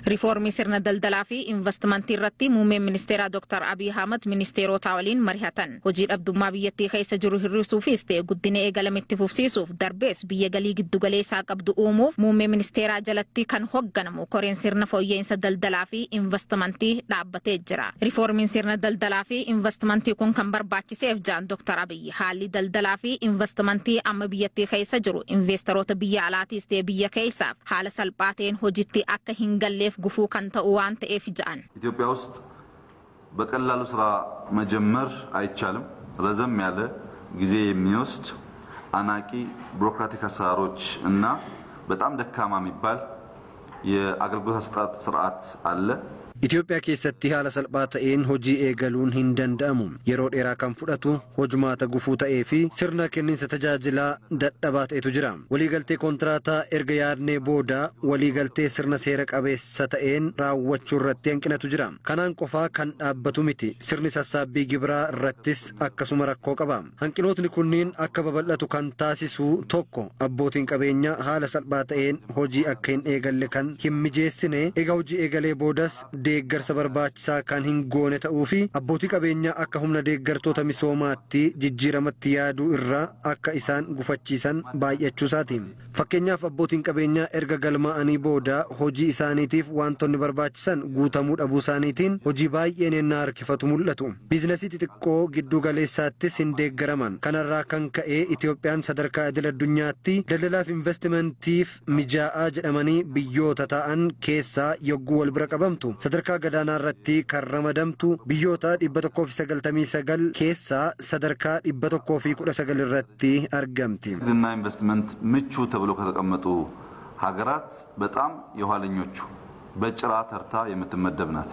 Riifoormii sirna daldalaa fi investimentii irratti muummeen ministeeraa Dr. Abiy Ahmad ministeerota waliin marihatan. Hojii dhabdummaa biyyattii keessa jiru hir'isuufis ta'e guddina eegalame itti fufsiisuuf darbees biyya galii giddugaleessaa qabdu uumuuf muummee ministeeraa jalatti kan hoogganamu koreen sirna fooyya'insa daldalaa fi investimentii dhaabbatee jira. Riifoormiin sirna daldalaa fi investimentii kun kan barbaachiseef jaan Dr. Abiy haalli daldalaa fi investimentii amma biyyattii keessa jiru investeerota biyya alaatiis ta'e biyya keessaaf haala salphaa ta'een hojiitti akka hin galleef gufuu kan ta'u waan ta'eef ja'an. ኢትዮጵያ ውስጥ በቀላሉ ስራ መጀመር አይቻልም። ረዘም ያለ ጊዜ የሚወስድ አናቂ ቢሮክራቲክ አሰራሮች እና በጣም ደካማ የሚባል የአገልግሎት አሰጣጥ ስርዓት አለ። Itoophiyaa keessatti haala salphaa ta'een hojii eegaluun hin danda'amu. Yeroo dheeraa kan fudhatu hojumaata gufuu ta'ee fi sirna kenniinsa tajaajilaa dadhabaa ta'etu jira. Waliigaltee kontiraataa erga yaadnee booda waliigaltee sirna seera qabeessa ta'een raawwachuu irratti hanqinatu jira. Kanaan qofaa kan dhaabbatu miti. Sirni sassaabbii gibiraa irrattis akkasuma rakkoo qaba. Hanqinootni kunniin akka babal'atu kan taasisu tokko abbootiin qabeenyaa haala salphaa ta'een hojii akka hin eegalle kan hin mijeessine egaa hojii eegalee boodas deeggarsa barbaachisaa kan hin goone ta'uu fi abbootii qabeenyaa akka humna deeggartoota misoomaatti jijjiiramatti yaaduu irraa akka isaan gufachiisan baay'achuusaati. Fakkeenyaaf abbootiin qabeenyaa erga galmaa'anii booda hojii isaaniitiif wantoonni barbaachisan guutamuu dhabuu isaaniitiin hojii baay'een ennaa harkifatu mul'atu. Biizinasii xixiqqoo giddu galeessaattis hin deeggaraman. Kanarraa kan ka'e Itoophiyaan sadarkaa idil addunyaatti daldalaaf investimentiif mijaa'aa jedhamanii biyyoota ta'an keessaa yogguu wal bira qabamtu. sadarkaa gadaanaa irratti kan ramadamtu biyyoota dhibba tokkoo fi sagaltamii sagal keessaa sadarkaa dhibba tokkoo fi kudha sagal irratti argamti. ንግድና ኢንቨስትመንት ምቹ ተብሎ ከተቀመጡ ሀገራት በጣም የኋለኞቹ በጭራ ተርታ የምትመደብ ናት።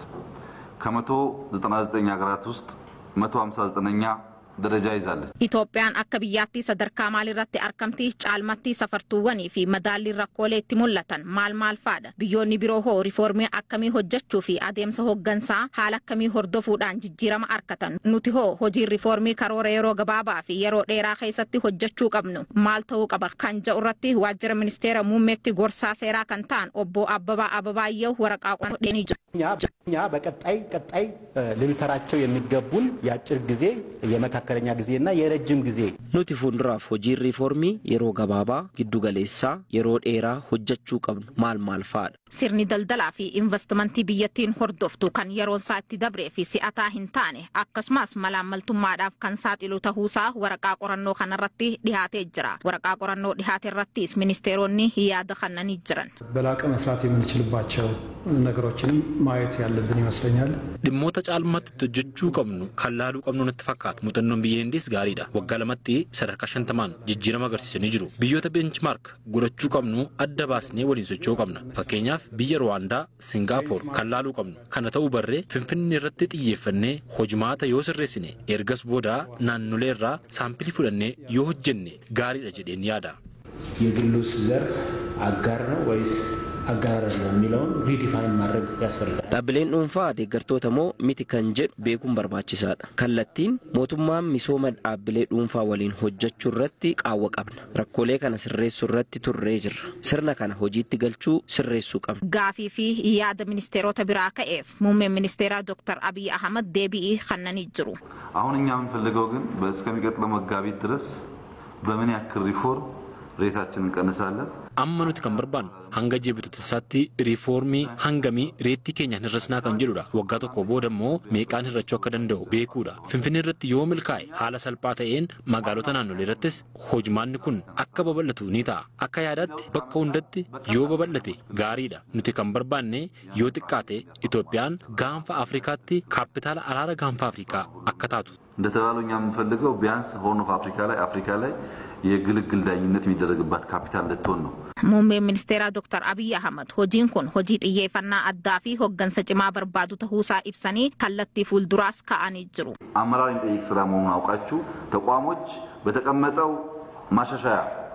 ከመቶ ዘጠና ዘጠኝ ሀገራት ውስጥ መቶ ሀምሳ ዘጠነኛ ደረጃ ይዛለች። Itoophiyaan akka biyyaatti sadarkaa maalirratti argamti caalmatti safartuuwwanii fi madaalliin rakkoolee itti mul'atan maal maal faadha biyyoonni biroo hoo riifoormii akkamii hojjechuu fi adeemsa hooggansaa haala akkamii hordofuudhaan jijjiirama argatan nuti hoo hojiin riifoormii karoora yeroo gabaabaa fi yeroo dheeraa keessatti hojjechuu qabnu maal ta'uu qaba kan jedhu irratti waajjira ministeera muummeetti gorsaa seeraa kan ta'an obbo Abbabaa Abbabaayyoo waraqaa qodheenii jiru. እኛ በቀጣይ ቀጣይ ልንሰራቸው የሚገቡን የአጭር ጊዜ የመካከለኛ ጊዜና የረጅም ጊዜ Nuti fuulduraaf hojiin riifoormii yeroo gabaabaa giddu galeessaa yeroo dheeraa hojjechuu qabnu maal maal fa'aadha. Sirni daldalaa fi investimentii biyyattiin hordoftu kan yeroon isaa itti dabree fi si'ataa hin taane akkasumas malaammaltummaadhaaf kan saaxilu ta'uusaa waraqaa qorannoo kanarratti dhihaatee jira. Waraqaa qorannoo dhihaate irrattis ministeeronni yaada kennanii jiran. በላቀ መስራት የምንችልባቸው ነገሮችንም ማየት ያለብን ይመስለኛል። dhimmoota caalmaatti hojjechuu qabnu kan laaluu qabnu natti fakkaata muuxannoon biyya hindiis gaariidha waggaa lamatti sadarkaa shantamaan jijjiirama agarsiisanii jiru biyyoota beenchmaark godhachuu qabnu adda baasnee waliin socho'uu qabna fakkeenyaaf biyya ruwaandaa singaapoor kan laaluu qabnu kana ta'uu barree finfinnee irratti xiyyeeffannee hojimaata yoo sirreessine ergas booda naannolee irraa saampilii fudhannee yoo hojjenne gaariidha jedheen yaada. የግሉስ ዘርፍ አጋር ነው ወይስ አጋር አይደለም የሚለውን ሪዲፋይን ማድረግ ያስፈልጋል። Dhaabbileen dhuunfaa deeggartoota moo miti kan jedhu beekuun barbaachisaadha. Kallattiin mootummaan misooma dhaabbilee dhuunfaa waliin hojjechuu irratti qaawwa qabna. Rakkoolee kana sirreessuu irratti turree jirra. Sirna kana hojiitti galchuu sirreessuu qabna. Gaafii fi yaada ministeerota biraa ka'eef muummeen ministeeraa Dr. Abiy Ahmad deebii kennanii jiru. አሁን እኛ የምንፈልገው ግን እስከሚቀጥለው መጋቢት ድረስ በምን ያክል ሪፎርም ሬታችንን እንቀንሳለን amma nuti kan barbaannu hanga ji'a bitootessaatti riifoormii hangamii reettii keenyaan hir'isnaa kan jedhudha waggaa tokko booda immoo meeqaan hir'achuu akka danda'u beekuudha finfinnee irratti yoo milkaa'e haala salphaa ta'een magaalota naannolee irrattis hojimaanni kun akka babal'atu ni ta'a akka yaadaatti bakka hundatti yoo babal'ate gaariidha nuti kan barbaanne yoo xiqqaate Itoophiyaan gaanfa Afrikaatti kaapitaala araara gaanfa Afrikaa akka taatu እንደተባለው እኛ የምንፈልገው ቢያንስ ሆርን ኦፍ አፍሪካ ላይ አፍሪካ ላይ የግልግል ዳኝነት የሚደረግባት ካፒታል ልትሆን ነው። Muummeen ministeeraa Dr. Abiy Ahmad hojiin kun hojii xiyyeeffannaa addaa fi hoggansa cimaa barbaadu ta'uusaa ibsanii kallattii fuulduraas ka'anii jiru. አመራር የሚጠይቅ ስራ መሆኑን አውቃችሁ ተቋሞች በተቀመጠው ማሻሻያ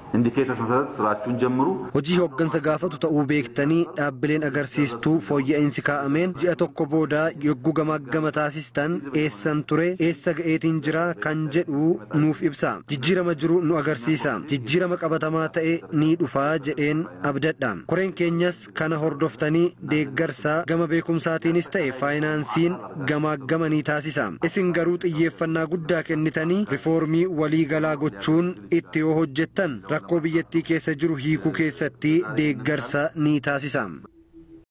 ኢንዲኬተርስ መሰረት ስራችሁን ጀምሩ። Hojii hooggansa gaafatu ta'uu beektanii dhaabbileen agarsiistuu fooyya'insi kaa'ameen ji'a tokko booda yogguu gamaagama taasistan eessan ture eessa ga'eetiin jira kan jedhu nuuf ibsa. Jijjiirama jiru nu agarsiisa. Jijjiirama qabatamaa ta'e ni dhufaa jedheen abdadha. Koreen keenyas kana hordoftanii deeggarsa gama beekumsaatiinis ta'e faayinaansiin gamaagama ni taasisa. Isin garuu xiyyeeffannaa guddaa kennitanii rifoormii waliigalaa gochuun itti yoo hojjettan rakkoo biyyattii keessa jiru hiikuu keessatti deeggarsa ni taasisa.